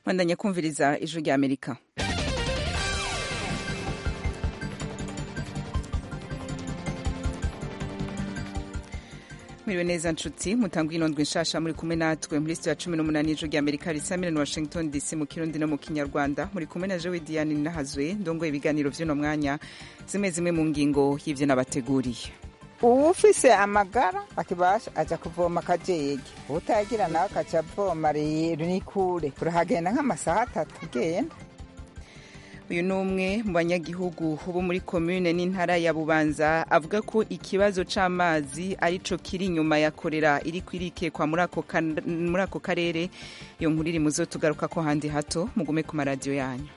bandanya kumviriza ijwi rya amerika mwiriwe neza nshuti mutanga inondwe nshasha muri kumwe natwe muri sitiyo ya cumi n'umunani ijwi rya amerika risamira na washington dc mu kirundi no mu kinyarwanda muri kumwe na jewe diane nahazwe ndongoye ibiganiro vy'uno mwanya zimwe zimwe mu ngingo y'ivyo nabateguriye uwufise amagara akibasha aja kuvoma akajege utagira nawe akaca avoma rero ni kure urahagenda nk'amasaha atatu ugenda uyu ni umwe mu banyagihugu bo muri komune n'intara ya bubanza avuga ko ikibazo c'amazi arico kiri inyuma ya korera iri kwirikekwa muri ako karere iyo nkuru iri muzo tugaruka ko handi hato mugume ku maradiyo yanyu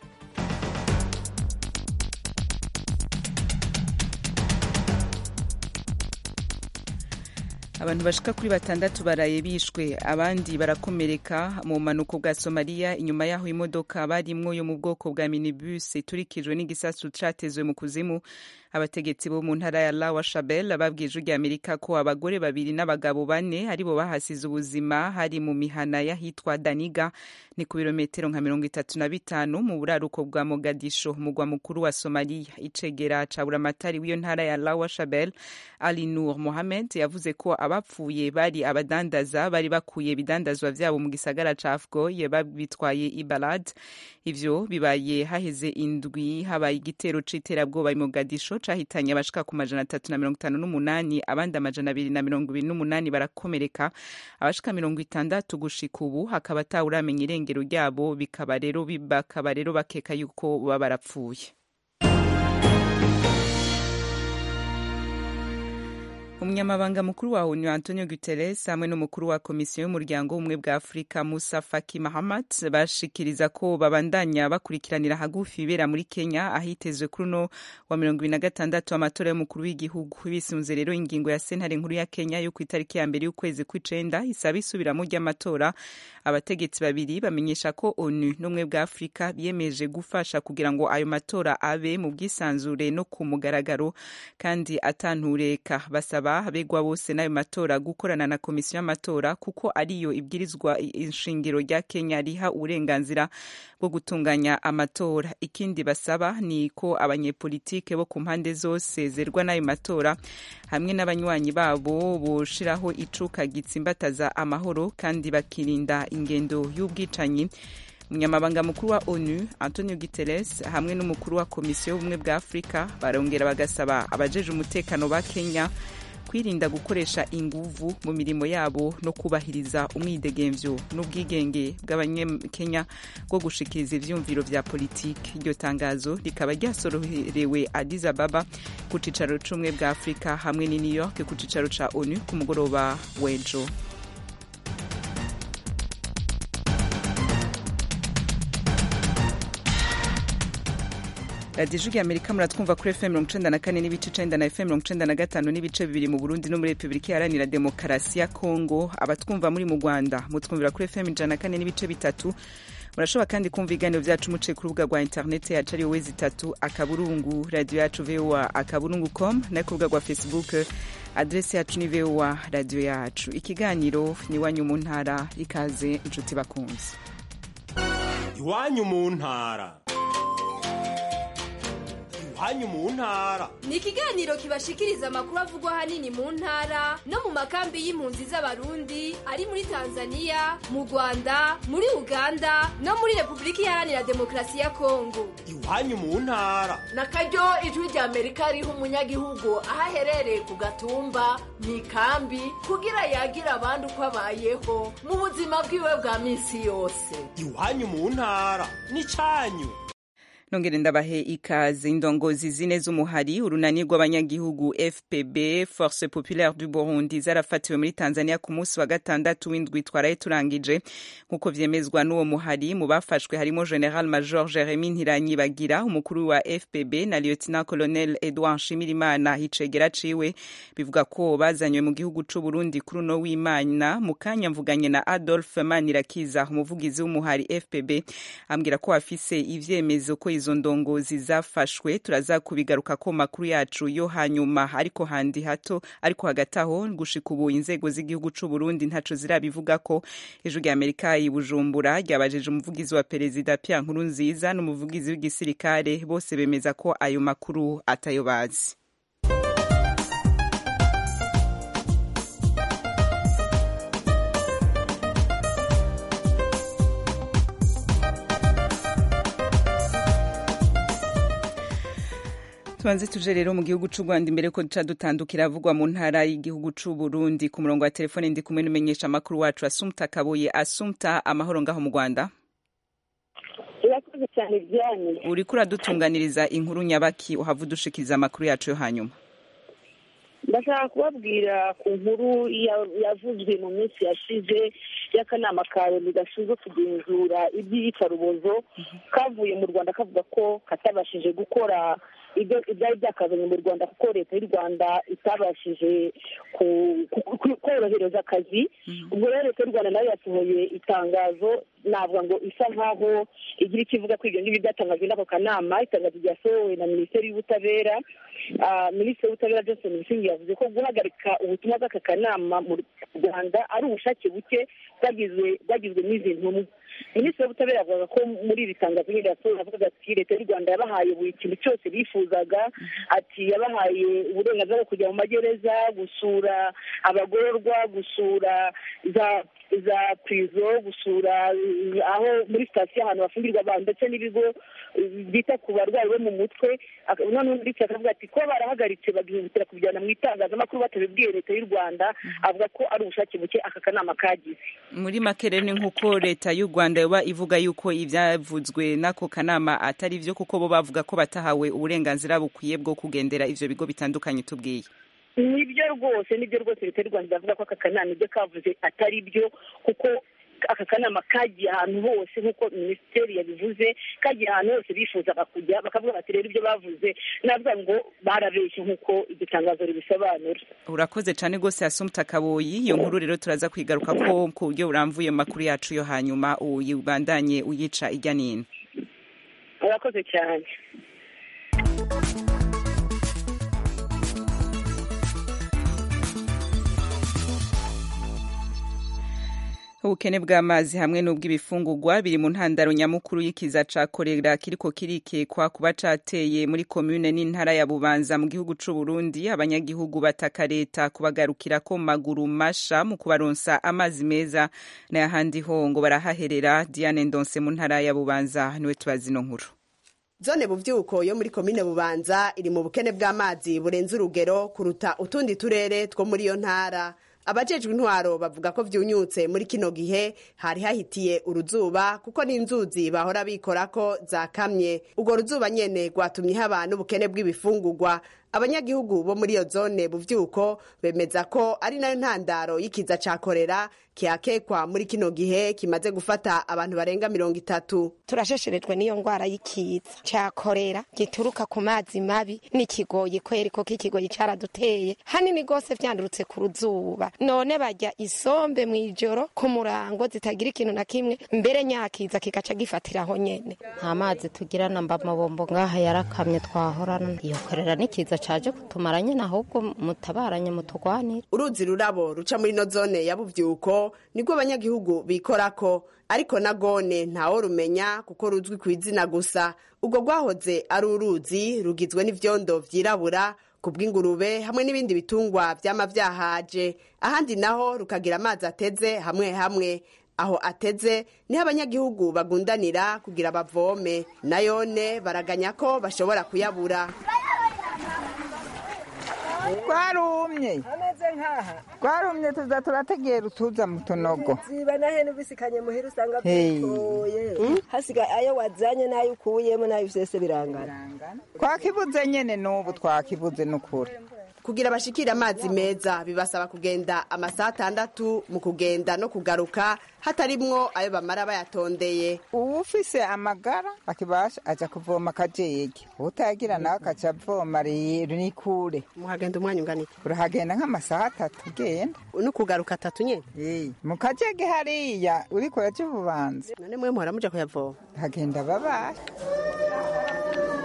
abantu bashika kuri batandatu baraye bishwe abandi barakomereka mu bumanuko bwa somaliya inyuma y'aho imodoka barimwo yo mu bwoko bwa minibus iturikijwe n'igisasu catezwe mu kuzimu abategetsi bo mu ntara ya lawa shabel babwiye ijwi rya amerika ko abagore babiri n'abagabo bane aribo bahasize ubuzima hari mu mihana y'ahitwa daniga ni ku birometero nka mirongo itatu na bitanu mu buraruko bwa mogadisho umugwa mukuru wa somaliya icegera ca buramatari w'iyo ntara ya lawa shabel ali nur mohamed yavuze ko abapfuye bari abadandaza bari bakuye ibidandazwa vyabo mu gisagara ca afgoye babitwaye ibalad ivyo bibaye haheze indwi habaye igitero c'iterabwoba i mogadisho cahitanye abashika ku majana atatu na mirongo itanu n'umunani abandi amajana abiri na mirongo ibiri n'umunani barakomereka abashika mirongo itandatu gushika ubu hakaba atawuramenya irengero ryabo bikaba rero bakaba rero bakeka yuko baba barapfuye umunyamabanga mukuru wa onu antonio guterres hamwe n'umukuru wa komisiyo y'umuryango w'ubumwe bwa afurika musa faki mahamat bashikiriza ko babandanya bakurikiranira hagufi ibera muri kenya ahitezwe kuri uno wa mirongo ibiri na gatandatu amatora y'umukuru w'igihugu bisunze rero ingingo ya sentare nkuru ya kenya yo ku itariki ya mbere y'ukwezi kw'icenda isaba isubiramo ry'amatora abategetsi babiri bamenyesha ko onu n'ubumwe bwa afurika biyemeje gufasha kugira ngo ayo matora abe mu bwisanzure no ku mugaragaro kandi atantureka basaba abegwa bose n'ayo matora gukorana na komisiyo y'amatora kuko ariyo ibwirizwa ishingiro rya kenya riha uburenganzira bwo gutunganya amatora ikindi basaba ni ko abanyepolitike bo ku mpande zose zerwa n'ayo matora hamwe n'abanywanyi babo boshiraho icuka gitsimbataza amahoro kandi bakirinda ingendo y'ubwicanyi umunyamabanga mukuru wa onu antonio guterres hamwe n'umukuru wa komisiyo y'ubumwe bwa afurika barongera bagasaba abajeje umutekano ba kenya kwirinda gukoresha inguvu mu mirimo yabo no kubahiriza umwidegemvyo n'ubwigenge bw'abanyakenya bwo gushikiriza ivyumviro vya politiki iryo tangazo rikaba ryasoroherewe addis ababa ku cicaro c'ubumwe bwa afurika hamwe ni new york ku cicaro ca onu ku mugoroba w'ejo radiyo ijwi amerika muratwumva kuri fm mirongo icenda na kane n'ibice icenda na fm mirongo icenda na gatanu n'ibice bibiri mu burundi no muri repubulika iharanira demokarasi ya kongo abatwumva muri mu rwanda mutwumvira kuri fm ijana na kane n'ibice bitatu murashobora kandi kumva ibiganiro vyacu muciye ku rubuga rwa interineti yacu ariyo wezi itatu akaburungu radiyo yacu voa akaburungu com no ku rubuga rwa facebook adresi yacu ni voa radiyo yacu ikiganiro ni iwanyu mu ntara ikaze inshuti bakunze iwanyu mu ntara iwanyu mu ntara ni ikiganiro kibashikiriza amakuru avugwa ahanini mu ntara no mu makambi y'impunzi z'abarundi ari muri tanzania mu rwanda muri uganda no muri repubulika iharanira demokarasi ya kongo iwanyu mu ntara na karyo ijwi rya amerika riha umunyagihugu aho aherereye ku gatumba mu ikambi kugira yagira abandi uko abayeho mu buzima bwiwe bwa minsi yose iwanyu mu ntara ni cyanyu nongere ndabahe ikaze indongozi zine z'umuhari urunani rw'abanyagihugu fpb force populaire du burundi zarafatiwe muri tanzania ku munsi wa gatandatu w'indwi twaraye turangije nk'uko vyemezwa n'uwo muhari mu bafashwe harimo general major jeremy ntiranyibagira umukuru wa fpb na lieutenant colonel edouard nshimirimana hicegera ciwe bivuga ko bazanywe mu gihugu c'uburundi kuri uno w'imana mu kanya mvuganye na adolphe manirakiza umuvugizi w'umuhari fpb ambwira ko afise ivyemezo ko izo ndongozi zafashwe turaza kubigaruka ko makuru yacu yo hanyuma ariko handi hato ariko hagati aho gushika ubu inzego z'igihugu c'u Burundi ntaco zirabivuga ko ijwi rya Amerika i Bujumbura ryabajije umuvugizi wa perezida Pierre Nkurunziza n'umuvugizi w'igisirikare bose bemeza ko ayo makuru atayo bazi tubanze tuje rero mu gihugu c'u Rwanda imbere ko duca dutandukira avugwa mu ntara y'igihugu c'u Burundi ku murongo wa telefone ndi kumwe n'umenyesha amakuru wacu Asumta Kaboye Asumta amahoro ngaho mu Rwanda urakoze cyane ibyanyu uriko uradutunganiriza inkuru nyabaki uhava udushikiriza amakuru yacu yo hanyuma ndashaka kubabwira ku nkuru yavuzwe mu minsi yashize y'akanama ka loni gashinzwe kugenzura iby'iyicarubozo kavuye mu rwanda kavuga ko katabashije gukora ibyo ibyari byakazanye mu rwanda kuko leta y'u rwanda itabashije korohereza akazi ubwo rero leta y'u rwanda nayo yasohoye itangazo navuga ngo isa nkaho igira icyo ivuga ko ibyo ngibyo byatangajwe n'ako kanama itangazo ryasohowe na minisiteri y'ubutabera minisitiri w'ubutabera johnson busingi yavuze ko guhagarika ubutumwa bw'aka kanama mu rwanda ari ubushake buke bwagizwe n'izi ntumwa minisitiri w'ubutabera avuga ko muri iri tangazo nyine yasohoye avuga ati leta y'u rwanda yabahaye buri kintu cyose bifuzaga ati yabahaye uburenganzira bwo kujya mu magereza gusura abagororwa gusura za za purizo gusura aho muri sitasiyo ahantu bafungirwa abantu ndetse n'ibigo byita ku barwayi bo mu mutwe noneho ndetse akavuga ati ko barahagaritse bagihutira kubijyana mu itangazamakuru batabibwiye leta y'u rwanda avuga ko ari ubushake buke aka kanama kagize muri make rero ni nk'uko leta y'u rwanda yoba ivuga yuko ibyavuzwe n'ako kanama atari byo kuko bo bavuga ko batahawe uburenganzira bukwiye bwo kugendera ivyo bigo bitandukanye tubwiye nibyo rwose nibyo rwose leta y'u rwanda iravuga ko aka kanama ibyo kavuze atari byo kuko aka kanama kagiye ahantu hose nk'uko minisiteri yabivuze kagiye ahantu hose bifuzaga kujya bakavuga bati rero ibyo bavuze navuga ngo barabeshye nk'uko iryo tangazo ribisobanura urakoze cyane rwose yasumta kaboyi iyo nkuru rero turaza kwigaruka ko ku buryo buramvuye mu makuru yacu yo hanyuma uyibandanye uyica ijya n'ino urakoze cyane ubukene bw'amazi hamwe n'ubw'ibifungurwa biri mu ntandaro nyamukuru y'ikiza ca korera kiriko kirikekwa kuba cateye muri komune n'intara ya bubanza mu gihugu c'u Burundi abanyagihugu bataka leta kubagarukira ko maguru masha mu kubaronsa amazi meza n'ayahandi ho ngo barahaherera Diane Ndonse mu ntara ya bubanza niwe tubazi ino nkuru zone buvyuko yo muri komine bubanza iri mu bukene bw'amazi burenze urugero kuruta utundi turere two muri iyo ntara abajejwe intwaro bavuga ko vyunyutse muri kino gihe hari hahitiye uruzuba kuko n'inzuzi bahora bikora ko zakamye urwo ruzuba nyene rwatumye haba n'ubukene bw'ibifungurwa abanyagihugu bo muri iyo zone buvyuko bemeza ko ari nayo ntandaro y'ikiza ca korera kihakekwa muri kino gihe kimaze gufata abantu barenga mirongo itatu turashesherejwe n'iyo ngwara y'ikiza ca korera gituruka ku mazi mabi n'ikigoyi kweri ko kikigoyi caraduteye hanini gose vyandurutse ku ruzuba none barya isombe mw'ijoro ku murango zitagira ikintu na kimwe mbere nyakiza kigaca gifatiraho nyene nta mazi tugira namba amabombo ngaha yarakamye twahorana iyo korera n'ikiza caje kutumara nyene ahubwo mutabaranye mutugwanire uruzi rurabo ruca muri no zone ya buvyuko nibwo abanyagihugu bikorako ariko na gone ntawo rumenya kuko ruzwi ku izina gusa ubwo rwahoze ari uruzi rugizwe n'ivyondo vyirabura ku bw'ingurube hamwe n'ibindi bitungwa vyama vyahaje ahandi naho rukagira amazi ateze hamwe hamwe aho ateze niho abanyagihugu bagundanira kugira bavome nayone baraganya ko bashobora kuyabura twarumye ameze nk'aha twarumye tuza turategera utuza mu tunogo ziba na hene ubisikanye muhira usanga Hey. bitoye hasigaye ayo wazanye n'ayo ukuyemo n'ayo usese birangana twakibuze nyene n'ubu twakibuze n'ukuri kugira bashikire amazi meza bibasaba kugenda amasaha atandatu mu kugenda no kugaruka hatarimwo ayo bamara bayatondeye uwufise amagara akibasha aja kuvoma akajege utayagira nawe akaca avoma rero ni kure muhagenda umwanya ungana iki urahagenda nk'amasaha atatu ugenda no kugaruka atatu nyene Eh, mu kajege hariya uriko uraja ububanza none mwe muhora muja kuyavoma hagenda babaye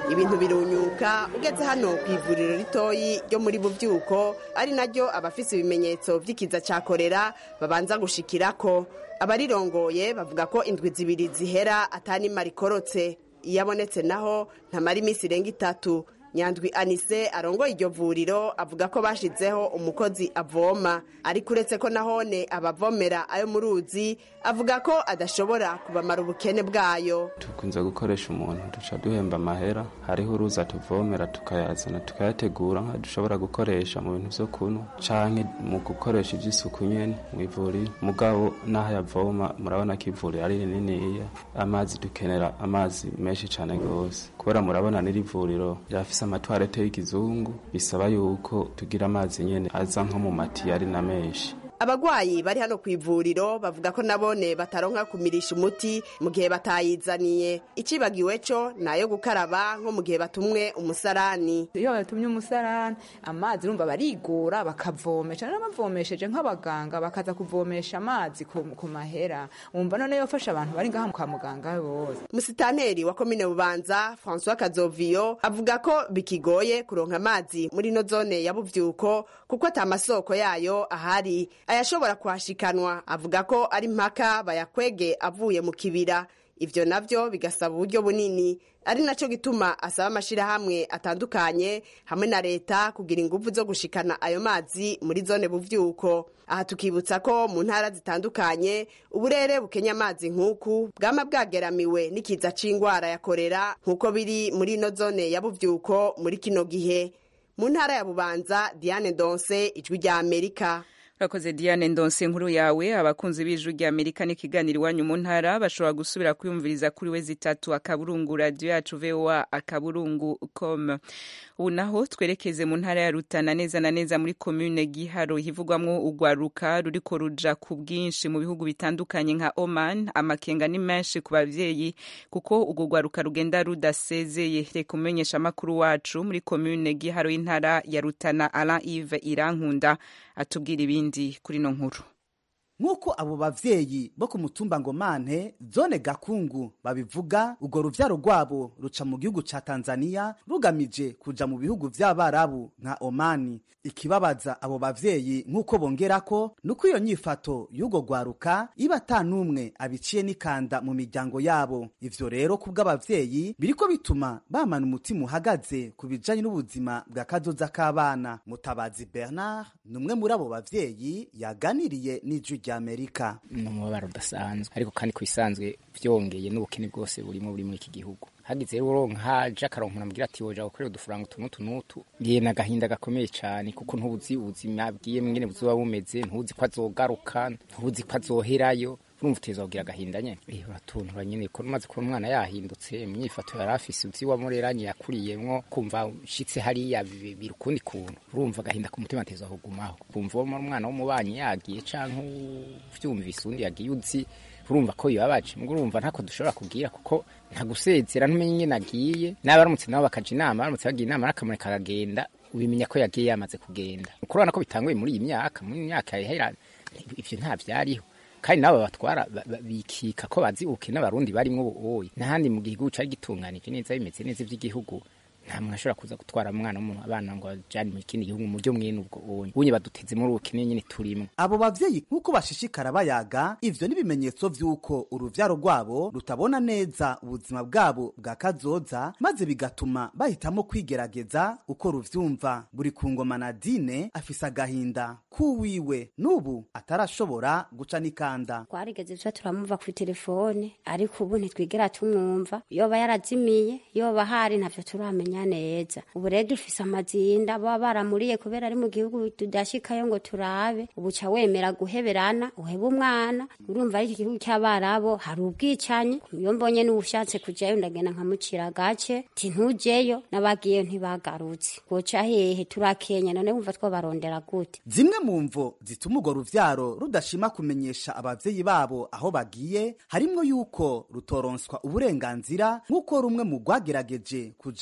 ibintu birunyuka ugeze hano ku ivuriro ritoyi ryo muri buvyuko ari naryo abafise ibimenyetso vy'ikiza ca korera babanza gushikirako abarirongoye bavuga ko indwi zibiri zihera atanima rikorotse iyo abonetse naho ntamara iminsi irenga itatu nyandwi anise arongoye iryo vuriro avuga ko bashizeho umukozi avoma ariko uretse ko nahone abavomera ayo mu ruzi avuga ko adashobora kubamara ubukene bwayo tukunze gukoresha umuntu duca duhemba amahera hariho uruza tuvomera tukayazana tukayategura nka dushobora gukoresha mu bintu vyo kunywa canke mu gukoresha ivy'isuku nyene mw'ivuriro mugabo n'aho yavoma murabona ko ivuriro ari rininiya amazi dukenera amazi menshi cane gose kubera murabona n'iri vuriro rirafise amatwarete y'ikizungu bisaba yuko tugira amazi nyene aza nko mu matiyari na menshi abagwayi bari hano ku ivuriro bavuga ko nabone bataronka kumirisha umuti mu gihe batayizaniye icibagiwe co nayo gukaraba nko mu gihe batumwe umusarani iyo batumye umusarani amazi urumva barigora bakavomesha n'abavomesheje nk'abaganga bakaza kuvomesha amazi ku, ku mahera wumva none yofasha abantu bari ngaha kwa muganga bose musitaneri wa komine bubanza françois kazoviyo avuga ko bikigoye kuronka amazi muri no zone ya buvyuko kuko ata masoko yayo ahari ayashobora kuhashikanwa avuga ko ari mpaka bayakwege avuye mu kibira ivyo navyo bigasaba uburyo bunini ari naco gituma asaba amashirahamwe atandukanye hamwe na leta kugira inguvu zo gushikana ayo mazi muri zone buvyuko aha tukibutsa ko mu ntara zitandukanye uburere bukenya amazi nk'uku bwama bwageramiwe n'ikiza c'ingwara ya korera nk'uko biri muri ino zone ya buvyuko muri kino gihe mu ntara ya bubanza diane donse ijwi rya amerika urakoze diane ndonse nkuru yawe abakunzi b'ijwi rya amerika n'ikiganiro iwanyu mu ntara bashobora gusubira kwiyumviriza kuri we zitatu akaburungu radiyo yacu voa akaburungu com ubu naho twerekeze mu ntara ya rutana neza na neza muri komune giharo hivugwamwo urwaruka ruriko ruja ku bwinshi mu bihugu bitandukanye nka oman amakenga ni menshi ku bavyeyi kuko urwo rwaruka rugenda rudasezeye reka umumenyesha amakuru wacu muri komune giharo y'intara ya rutana alain ive irankunda atubwira ibindi kuri no nkuru nk'uko abo bavyeyi bo ku mutumba ngomane zone gakungu babivuga urwo ruvyaro rwabo ruca mu gihugu ca tanzaniya rugamije kuja mu bihugu vy'abarabu nka omani ikibabaza abo bavyeyi nk'uko bongerako nuko iyo nyifato y'urwo rwaruka iba ata n'umwe abiciye n'ikanda mu miryango yabo ivyo rero kubw'abavyeyi biriko bituma bamana umutima uhagaze ku bijanye n'ubuzima bwa kazoza k'abana mutabazi bernard ni umwe muri abo bavyeyi yaganiriye n'ijwi rya amerika ni umubabaro udasanzwe ariko kandi ku bisanzwe vyongeye n'ubukene bwose burimo buri muri iki gihugu hagize rero nkaje akaronka namubwira ati woja gukorera udufaranga utu n'utu n'utu ngiye n'agahinda gakomeye cyane kuko ntuzi ubuzima bwiye mwene buzoba bumeze ntuzi ko azogaruka ntuzi ko azoherayo urumva uteza kugira agahinda nyene eh uratuntura nyene ko umaze kubona umwana yahindutse imyifato yari afise uzi wamureranye yakuriyemwo kumva ushitse hariya biri ukundi kuntu urumva agahinda ku mutima ateza kugumaho kumva uwo umwana w'umubanyi yagiye canke uvyumvise undi yagiye uzi urumva ko bibabaje mbwo urumva ntako dushobora kubwira kuko nta gusezera ntumenye ingene agiye n'abaramutse nabo bakaja inama baramutse bagiye inama n'akamureka akagenda ubimenya ko yagiye yamaze kugenda ukurabona ko bitanguye muri iyi myaka muri iyi myaka yahera ivyo nta vyariho kandi nabo batwara bikika ko bazi ubukene abarundi barimwo ubuoyi n'ahandi mu gihugu cari gitunganije neza bimeze neza ivy'igihugu nta muntu ashobora kuza gutwara umwana w'umuntu abana ngo ajane mu kindi gihugu mu buryo mwene ubwo onye unye baduteze muri ubukene nyene turimo abo bavyeyi nk'uko bashishikara bayaga ivyo n'ibimenyetso vy'uko uruvyaro rwabo rutabona neza ubuzima bwabo bwa kazoza maze bigatuma bahitamo kwigerageza uko ruvyumva buri ku ngoma na dine afise agahinda k'uwiwe n'ubu atarashobora guca n'ikanda twarigeze tuba turamuva ku telefone ariko ubu ntitwigera tumwumva yoba yarazimiye yoba hari ntavyo turamenya neza ubu rero dufise amazinda baba baramuriye kubera ari mu gihugu tudashikayo ngo turabe ubu ca wemera guheberana uheba umwana urumva ari iki gihugu cy'abarabo hari ubwicanyi iyo mbonye n'ubushatse kujayo ndagenda nkamucira gace ti ntujeyo n'abagiyeyo ntibagarutse goca hehe turakenya none wumva twabarondera gute zimwe mu mvo zituma urwo ruvyaro rudashima kumenyesha abavyeyi babo aho bagiye harimwo yuko rutoronswa uburenganzira nk'uko rumwe mu rwagerageje kujabuka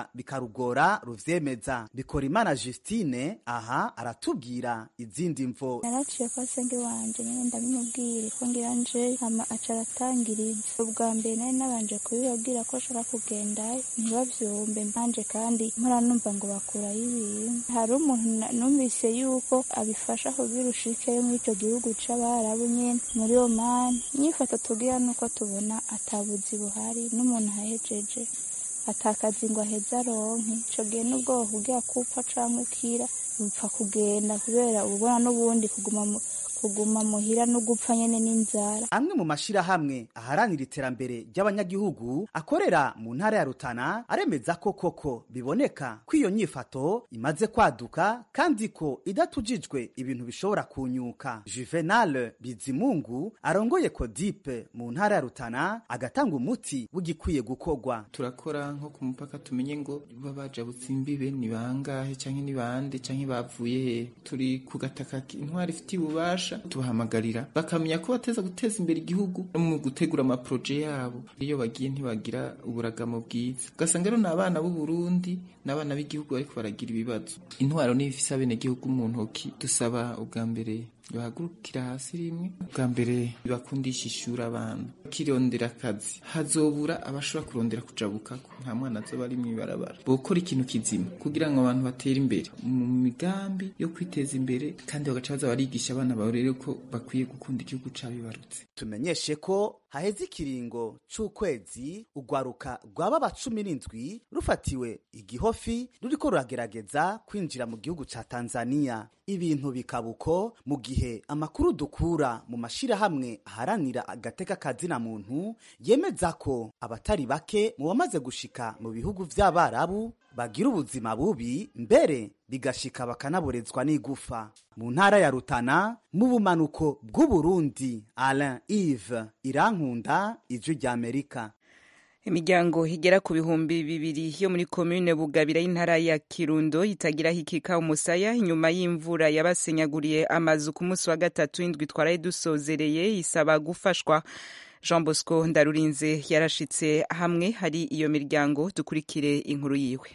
biraheza bikarugora ruvyemeza bikora imana justine aha aratubwira izindi mvo naraciye kwa senge wanje nyene ndabimubwira ko ngira nje hama aca aratangiriza ubwa mbere nari nabanje kubibabwira ko ashaka kugendayo ntibavyumve mbanje kandi mpora numva ngo bakurayo ibintu hari umuntu na- numvise yuko abifasha kugira ushikeyo muri ico gihugu c'abarabu nyene muri omani nyifato tugira nuko tubona atabuzi buhari n'umuntu ahejeje atakazi ngo aheze aronke ico gihe n'ubwo kugira kupfa canke ukira upfa kugenda kubera ubona n'ubundi kuguma mu- kuguma muhira no gupfa nyene n'inzara amwe mu mashirahamwe aharanira iterambere ry'abanyagihugu akorera mu ntara ya Rutana aremeza ko koko biboneka ko iyo nyifato imaze kwaduka kandi ko idatujijwe ibintu bishobora kunyuka Juvenal Bizimungu arongoye Kodipe mu ntara ya Rutana agatanga umuti w'igikwiye gukorwa turakora nko ku mupaka tumenye ngo baba bajabutse imbibe ni bangahe canke ni bande canke bavuye he turi ku gataka intwari ifitiye ububasha tubahamagarira bakamenya ko bateza guteza imbere igihugu no mu gutegura amaproje yabo iyo bagiye ntibagira uburagamo bwiza ugasanga rero ni abana b'u Burundi n'abana b'igihugu bariko baragira ibibazo intwaro niyo ifise abenegihugu mu ntoki dusaba ubwa mbere bahagurukira hasi rimwe bwa mbere bakundisha ishuri abana bakirondera akazi hazobura abashobora kurondera kujabukako nta mwana azoba ari mw'ibarabara bokora ikintu kizima kugira ngo abantu batere imbere mu migambi yo kwiteza imbere kandi bagaca baza barigisha abana bawe rero ko bakwiye gukunda igihugu cabibarutse tumenyeshe ko haheze ikiringo c'ukwezi ugwaruka rw'ababa cumi n'indwi rufatiwe igihofi ruriko ruragerageza kwinjira mu gihugu ca tanzaniya ibintu bikaba uko mu gihe amakuru dukura mu mashirahamwe aharanira agateka kazina muntu yemeza ko abatari bake mu bamaze gushika mu bihugu vy'abarabu bagira ubuzima bubi mbere bigashika bakanaborezwa n'igufa mu ntara ya rutana mu bumanuko bw'uburundi alain ive irankunda ijwi ry'amerika imiryango igera ku bihumbi bibiri yo muri komine bugabira y'intara ya kirundo itagira hikika umusaya inyuma y'imvura yabasenyaguriye amazu ku munsi wa gatatu indwi twaraye dusozereye isaba gufashwa jean bosco ndarurinze yarashitse hamwe hari iyo miryango dukurikire inkuru yiwe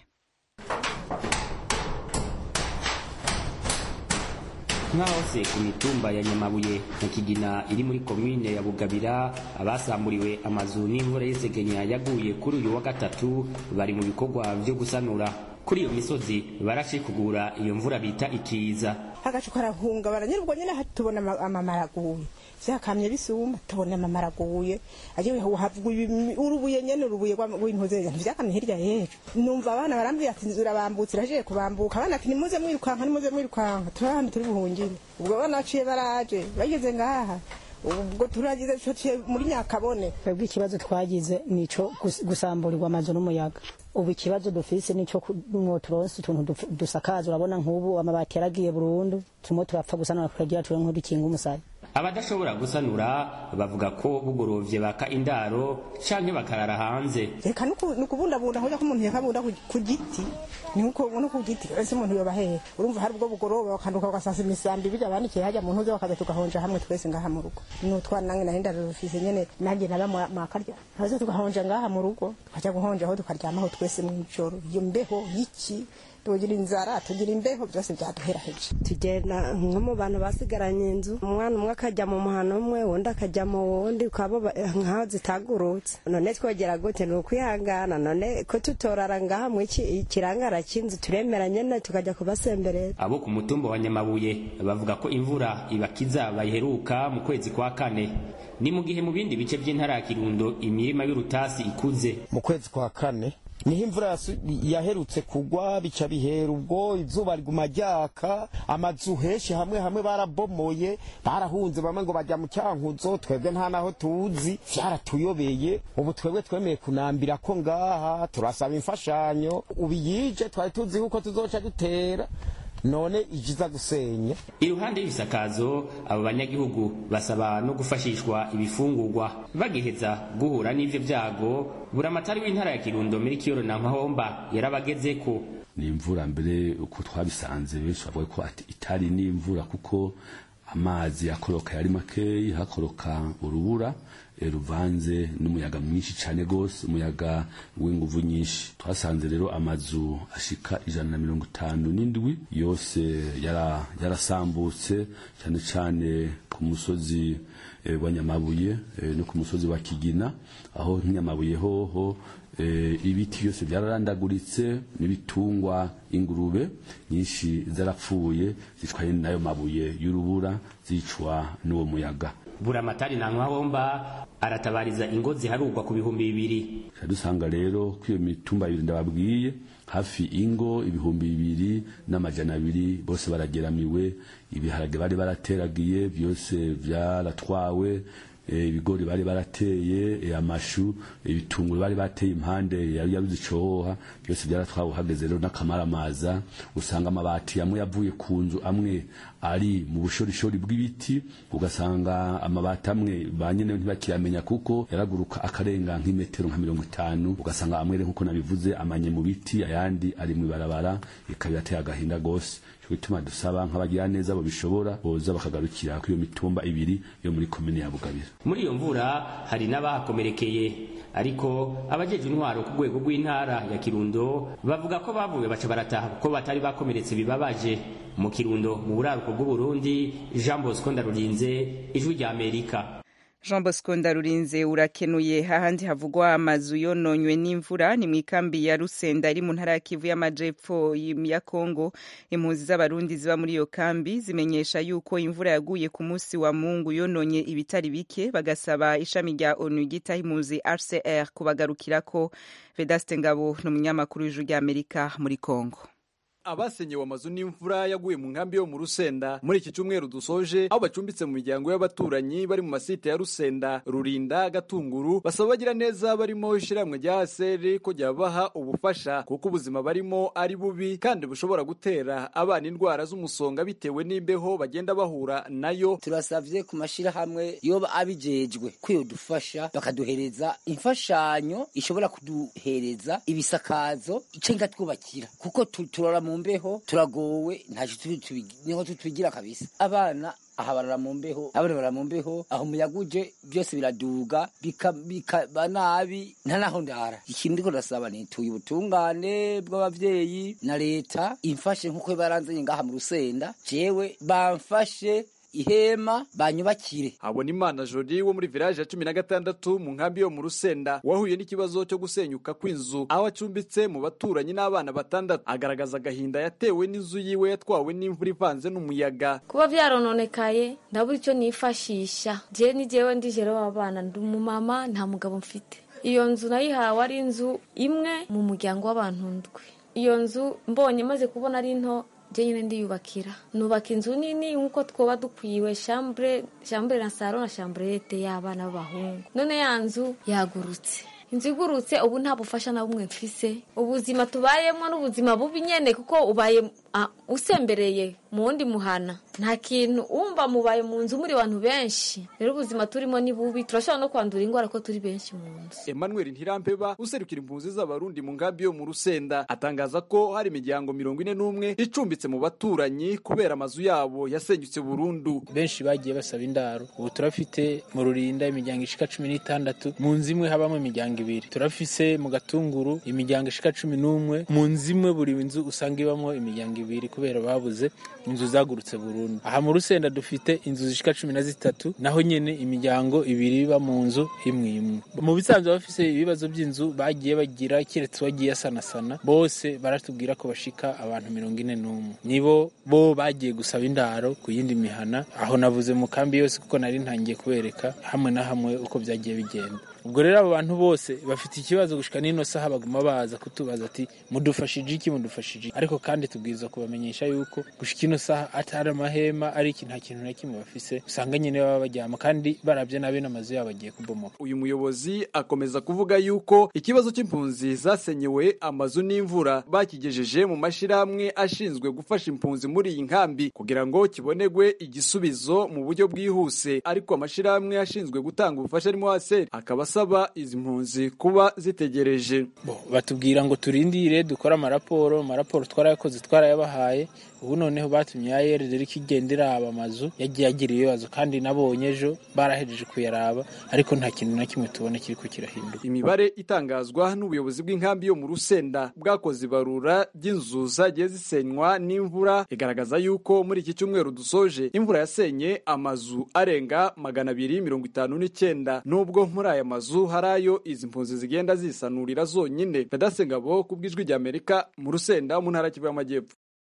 nk'ahose ku mitumba ya nyamabuye na kigina iri muri komine ya bugabira abasamburiwe amazu n'imvura y'isegenya yaguye kuri uyu wa gatatu bari mu bikorwa byo gusanura kuri iyo misozi barashikugura iyo mvura bita ikiza agacu karahungabana nyine ubwo nyine tubona ama- amamara aguye vyakamye bisuma tubona amamara aguye agiye havuga urubuye nyene urubuye rwa- rw'intuze ntivyakamye hirya yejo numva abana barambwira ati nzura bambutse iraje kubambuka abana ati nimuze mwirukanka nimuze mwirukanka turahambi turi buhungire ubwo abana baciye baraje bageze ngaha ubwo turagize tuciye muri nyakabone twebwe ikibazo twagize nico gus- gusamburirwa amazu n'umuyaga ubu ikibazo dufise nico mwo turonse utuntu duf- dusakaza urabona nk'ubu amabati yaragiye burundu tumwe turapfa gusanura tukagira tuwe nk'udukinga umusaya abadashobora gusanura bavuga ko bugorovye baka indaro canke bakarara hanze reka nuku- nukubundabunda hoja ko umuntu yakabunda ku- ku giti nuko no ku giti ese umuntu yoba hehe urumva hari ubwo bugoroba bakanduka bagasasa imisambi bija bandikiye hajya mu ntuze bakaza tugahonja hamwe twese ngaha mu rugo n'utwana nange nahinda rufise nyene nanjye naba mu- mwakarya haza tugahonja ngaha mu rugo tukajya guhonja aho tukaryamaho twese mw'ijoro iyo mbeho y'iki tugira inzara tugira imbeho byose byaduheraheje tugenda nko mu bantu basigaranye inzu umwana umwe akajya mu muhano umwe undi akajya mu wundi ukaba ba- nkaho zitagurutse none twogera gute ni ukwihangana none ko tutorara ngaha mu iki ikirangara cy'inzu turemera nyene tukajya kubasemberera abo ku mutumba wa nyamabuye bavuga ko imvura ibakiza bayiheruka mu kwezi kwa kane ni mu gihe mu bindi bice by'intara ya kirundo imirima y'urutasi ikuze mu kwezi kwa kane niho imvura yasu- yaherutse kugwa bica bihera ubwo izuba riguma ryaka amazu henshi hamwe hamwe barabomoye barahunze bamwe ngo bajya mu cyankuzo twebwe nta naho tuzi vyaratuyobeye ubu twebwe twemeye kunambira ko ngaha turasaba imfashanyo ubu yije twari tuzi yuko tuzoca dutera none ijiza gusenya iruhande y'ibisakazo abo banyagihugu basaba no gufashishwa ibifungurwa bagiheza guhura n'ivyo vyago buramatari w'intara ya kirundo muri kiyoro na mahomba yarabagezeko ni imvura mbere uko twabisanze benshi bavuga ko ati- itari n'imvura kuko amazi akoroka yari makeyi hakoroka urubura ruvanze n'umuyaga mwinshi cyane rwose umuyaga w'inguvu nyinshi twasanze rero amazu ashika ijana na mirongo itanu n'indwi yose yarasambutse cyane cyane ku musozi wa nyamabuye no ku musozi wa kigina aho nk'inyamabuye hoho ibiti byose byararandaguritse n'ibitungwa ingurube nyinshi zarapfuye zitwaye n'ayo mabuye y'urubura zicwa n'uwo muyaga buramatari na nkawomba aratabariza ingo ziharugwa ku bihumbi bibiri dusanga rero ko iyo mitumba ibiri ndababwiye hafi ingo ibihumbi bibiri n'amajana abiri bose barageramiwe ibiharage bari barateragiye byose byaratwawe ibigori bari barateye amashu ibitunguru bari bateye impande yari yaruze icohoha byose byaratwawe uhageze rero n'akamaramaza usanga amabati amwe yavuye ku nzu amwe ari mu bushorishori bw'ibiti ugasanga amabati amwe ba nyene ntibakiyamenya kuko yaraguruka akarenga nk'imetero nka mirongo itanu ugasanga amwe nk'uko nabivuze amanye mu biti ayandi ari mu ibarabara ikaba irateye agahinda gose bituma dusaba nk'abagira neza babishobora boza bakagarukira kuri iyo mitumba ibiri yo muri komine ya Bugabira muri iyo mvura hari n'abahakomerekeye ariko abajeje intwaro ku rwego rw'intara ya Kirundo bavuga ko bavuye baca barataha kuko batari bakomeretse bibabaje mu Kirundo mu buraruko bw'Uburundi Jean Bosco Ndarurinze ijwi rya Amerika jean bosco ndarurinze urakenuye hahandi havugwa amazu yononywe n'imvura ni mu ikambi ya rusenda iri mu ntara ya kivu y'amajepfo ya kongo impunzi z'abarundi ziba muri iyo kambi zimenyesha yuko imvura yaguye ku munsi wa mungu yononye ibitari bike bagasaba ishami rya onu ryitaho impunzi rcr kubagarukirako vedaste ngabo ni umunyamakuru w'ijuru rya amerika muri kongo abasenyewe amazu n'imvura yaguye mu nkambi yo mu Rusenda muri iki cyumweru dusoje aho bacumbitse mu miryango y'abaturanyi bari mu masite ya Rusenda Rurinda Gatunguru basaba bagira neza barimo ishiramwe rya ASR ko ryabaha ubufasha kuko ubuzima barimo ari bubi kandi bushobora gutera abana indwara z'umusonga bitewe n'imbeho bagenda bahura nayo turasavye ku mashirahamwe yoba abijejwe ko yodufasha bakaduhereza imfashanyo ishobora kuduhereza ibisakazo cenga twubakira kuko turora mu mbeho turagowe ntacyo niho tutubigira kabisa abana aha barara mu mbeho abana barara mu mbeho aho umuyaga uje byose biraduga bikaba nabi nta naho ndara ikintu ndiko ndasaba nituye ubutungane bw'abavyeyi na leta imfashe nk'uko baranzanye ngaha mu rusenda jewe bamfashe ihema banyubakire abona imana jori wo muri village ya cumi na gatandatu mu nkambi yo mu rusenda wahuye n'ikibazo cyo gusenyuka kw'inzu aho acumbitse mu baturanyi n'abana batandatu agaragaza agahinda yatewe n'inzu yiwe yatwawe n'imvura ivanze n'umuyaga kuba vyarononekaye ndabura icyo nifashisha je ni jewe ndi jere w'abana ndi umumama nta mugabo mfite iyo nzu nayihawe ari inzu imwe mu muryango w'abantu ndwi iyo nzu mbonye maze kubona ari nto je nyine ndiyubakira nubaka inzu nini nk'uko twoba dukwiwe chambre chambre na salo na chambrete y'abana b'abahungu none ya nzu yagurutse inzu igurutse ubu nta bufasha na bumwe mfise ubuzima tubayemo n'ubuzima bubi nyene kuko ubaye uh, usembereye mu wundi muhana nta kintu wumva mubaye mu nzu muri abantu benshi rero ubuzima turimo ni bubi turashobora no kwandura indwara ko turi benshi mu nzu Emmanuel Ntirampeba userukira impunzi z'abarundi mu nkambi yo mu Rusenda atangaza ko hari imiryango mirongo ine n'umwe icumbitse mu baturanyi kubera amazu yabo yasenyutse burundu benshi bagiye basaba indaro ubu turafite mu rurinda imiryango ishika cumi n'itandatu mu nzu imwe habamo imiryango ibiri turafise mu gatunguru imiryango ishika cumi n'umwe mu nzu imwe buri nzu usanga ibamo imiryango ibiri kubera babuze inzu zagurutse burundu aha mu rusenda dufite inzu zishika cumi na zitatu naho nyene imiryango ibiri iba mu nzu imwe imwe mu bisanzwe bafise ibibazo by'inzu bagiye bagira keretse wagiye asanasana bose baratubwira ko bashika abantu mirongo ine n'umwe nibo bo bagiye gusaba indaro ku yindi mihana aho navuze mu kambi yose kuko nari ntangiye kubereka hamwe na hamwe uko byagiye bigenda ubwo rero abo bantu bose bafite ikibazo gushika n'ino saha baguma baza kutubaza ati mudufashije iki mudufashije iki ariko kandi tubwirizwa kubamenyesha yuko gushika ino saha atari amahema ari iki nta kintu na kimwe bafise usanga nyine baba baryama kandi barabye nabi n'amazu yabo agiye kubomoka uyu muyobozi akomeza kuvuga yuko ikibazo cy'impunzi zasenyewe amazu n'imvura bakigejeje mu mashirahamwe ashinzwe gufasha impunzi muri iyi nkambi kugira ngo kibonerwe igisubizo mu buryo bwihuse ariko amashirahamwe ashinzwe gutanga ubufasha arimo hase akaba asaba izi mpunzi kuba zitegereje batubwira ngo turindire dukore amaraporo amaraporo twarayakoze twarayabahaye ubu noneho batumye ya yeride iriko igenda iraba amazu yagiye agira ibibazo kandi nabonye ejo barahejeje kuyaraba ariko nta kintu na kimwe tubona kiriko kirahinduka imibare itangazwa n'ubuyobozi bw'inkambi yo mu rusenda bwakoze ibarura ry'inzu zagiye zisenywa n'imvura igaragaza yuko muri iki cyumweru dusoje imvura yasenye amazu arenga magana abiri mirongo itanu n'icyenda nubwo muri aya mazu hari ayo izi mpunzi zigenda zisanurira zonyine ndadasengabo ku bw'ijwi rya amerika mu rusenda mu ntara kivu y'amajyepfo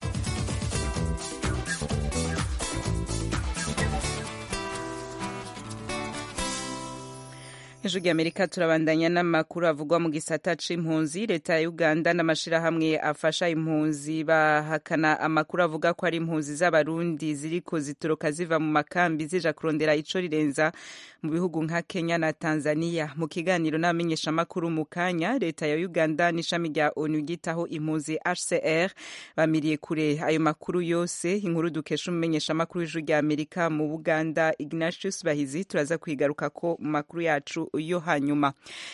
ijwi amerika turabandanya n'amakuru avugwa mu gisata c'impunzi leta ya uganda n'amashirahamwe afasha impunzi bahakana amakuru avuga ko ari impunzi z'abarundi ziriko zitoroka ziva mu makambi zija kurondera ico rirenza mu bihugu nka kenya na tanzania mu kiganiro n'abamenyeshamakuru mu kanya leta ya uganda n'ishami rya onu ryitaho impunzi hcr bamiriye kure ayo makuru yose inkuru dukesha umumenyeshamakuru w'ijwi rya amerika mu buganda ignatius bahizi turaza kwigaruka ko mu makuru yacu yo hanyuma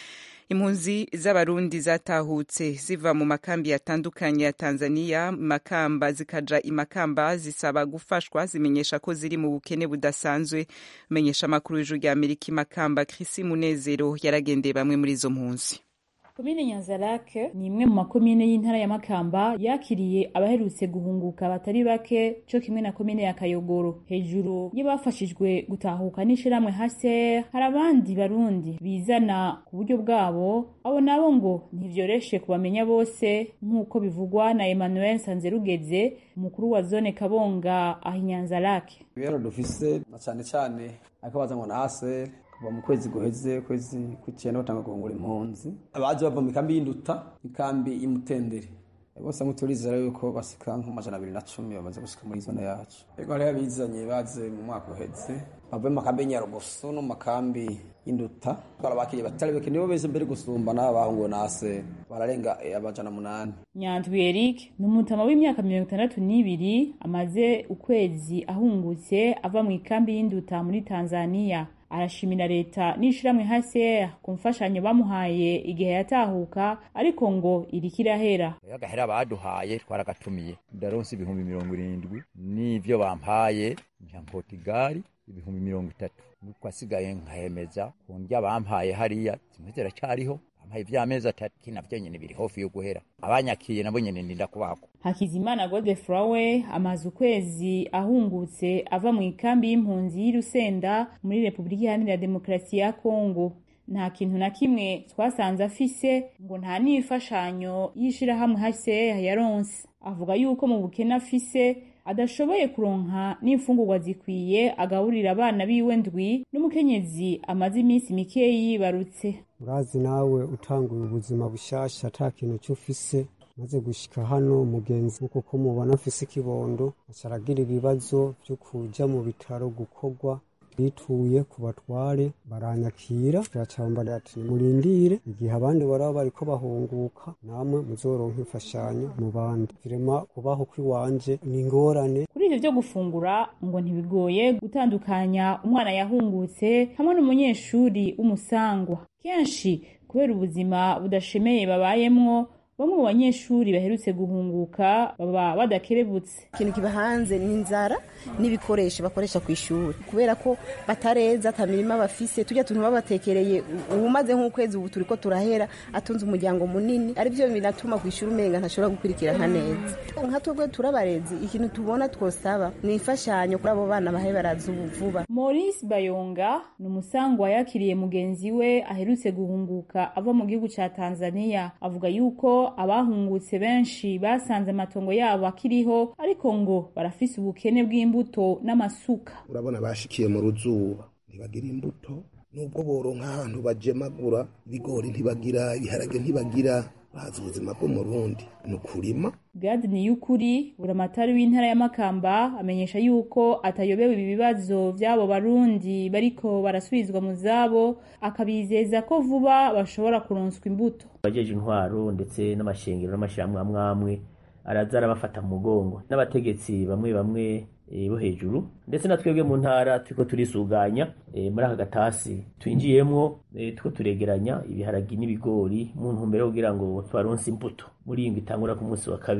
impunzi z'abarundi zatahutse ziva mu makambi yatandukanye ya tanzania makamba zikaja imakamba zisaba gufashwa zimenyesha ko ziri mu bukene budasanzwe menyesha amakuru y'ijuru rya amerika imakamba krisi munezero yaragendeye bamwe muri izo mpunzi komine nyanzarake ni imwe mu makomine y'intara ya makamba yakiriye abaherutse guhunguka batari bake co kimwe na komine ya kayogoro hejuru y'abafashijwe gutahuka n'ishirahamwe hcr hari abandi barundi bizana ku buryo bwabo abo nabo ngo ntivyoroshe kubamenya bose nk'uko bivugwa na emmanuel sanzerugeze umukuru wa zone kabonga aho inyanzarake ibero dufise na cane cane ariko baza ngo na hcr kuva mu kwezi guheze kwezi kw'icyenda batanga guhungura impunzi abaje bava mu ikambi y'induta ikambi y'imutendere bose nk'uturizera yuko basika nk'amajana abiri na cumi bamaze gushika muri zone yacu ego hariho abizanye baze mu mwaka uheze bavuye mu makambi y'inyarugusu no mu makambi y'induta barabakiriye batari bake nibo beze mbere gusumba n'aba bahunguwe na ase bararenga amajana munani nyandwi eric ni umutama w'imyaka mirongo itandatu n'ibiri amaze ukwezi ahungutse ava mu ikambi y'induta muri tanzania arashimira leta n'ishirahamwe hcr ku mfashanyo bamuhaye igihe yatahuka ariko ngo iriko irahera agahera baduhaye twaragatumiye ndaronse ibihumbi mirongo irindwi n'ivyo bampaye nka portugali ibihumbi mirongo itatu nuko asigaye nkahemeza ku ndya bampaye hariya zimwe ziracyariho bampaye ivy'amezi atatu kinavyo nyene biri hofi yo guhera abanyakiye nabo nyene ndinda kubako hakizimana godefrowe amaze ukwezi ahungutse ava mu ikambi y'impunzi y'irusenda muri repubulika iharanira demokarasi ya kongo nta kintu na kimwe twasanze afise ngo nta n'imfashanyo y'ishirahamwe hcr yaronse avuga yuko mu bukene afise adashoboye kuronka n'imfungurwa zikwiye agaburira abana biwe ndwi n'umukenyezi amaze iminsi mikeyi yibarutse urazi nawe utanguye ubuzima bushasha ata kintu cy'ufise maze gushika hano mugenzi kuko mubona mfise ikibondo acaragira ibibazo vyo kuja mu bitaro gukorwa bituye ku batware baranyakira turacambarira ati murindire igihe abandi baraba bariko bahunguka namwe muzoronka imfashanyo mu bandi virema kubaho kw'iwanje ni ingorane kuri ivyo vyo gufungura ngo ntibigoye gutandukanya umwana yahungutse hamwe n'umunyeshuri w'umusangwa kenshi kubera ubuzima budashemeye babayemwo bamwe mu banyeshuri baherutse guhunguka baba badakerebutse ikintu kiba hanze ni inzara n'ibikoresho bakoresha ku ishuri kubera ko batareza ata mirima bafise tujya tuntu babatekereye umaze nk'ukwezi ubu turiko turahera atunze umuryango munini ari byo binatuma ku ishuri umenga ntashobora gukurikirana neza nka twebwe turabarezi ikintu tubona twosaba ni imfashanyo kuri abo bana bahe baraza ubu vuba maurice bayonga ni umusangwa yakiriye mugenzi we aherutse guhunguka ava mu gihugu ca tanzania avuga yuko abahungutse benshi basanze amatongo yabo akiriho ariko ngo barafise ubukene bw'imbuto n'amasuka urabona bashikiye mu ruzuba ntibagira imbuto nubwo boronka ahantu bajemagura ibigori ntibagira ibiharage ntibagira bazi ubuzima bwo mu rundi ni ukurima gadi ni y'ukuri buramatari w'intara ya makamba amenyesha yuko atayobewe ibi bibazo vy'abo barundi bariko barasubizwa mu zabo akabizeza ko vuba bashobora kuronswa imbuto abajeje intwaro ndetse n'amashengero n'amashirahamwe amwe amwe araza arabafata mu mugongo n'abategetsi bamwe bamwe bo hejuru ndetse na twebwe mu ntara turiko turisuganya muri aka gatasi twinjiyemwo turiko turegeranya ibiharagi n'ibigori mu ntumbero kugira ngo twaronse imbuto muri iyi itangura ku munsi wa kabiri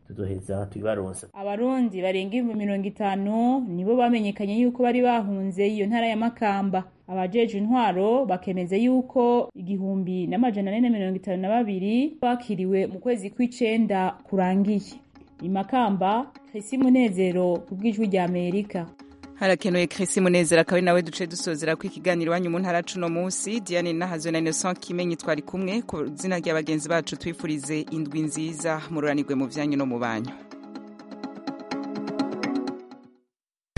tuzoheza tubibaronsa abarundi barenga ibihumbi mirongo itanu nibo bamenyekanye yuko bari bahunze iyo ntara ya makamba abajeje intwaro bakemeza yuko igihumbi n'amajana ane na mirongo itanu na babiri bakiriwe mu kwezi kw'icenda kurangiye imakamba Chrissy Munezero ku bw'ijwi rya Amerika harakenuye Chrissy Munezero akaba ari nawe duce dusozera ku ikiganiro iwanyu mu ntara cuno munsi Diane Nahazo na Innocent Kimenyi twari kumwe ku zina rya bagenzi bacu twifurize indwi nziza mururanirwe mu vyanyu no mu banyu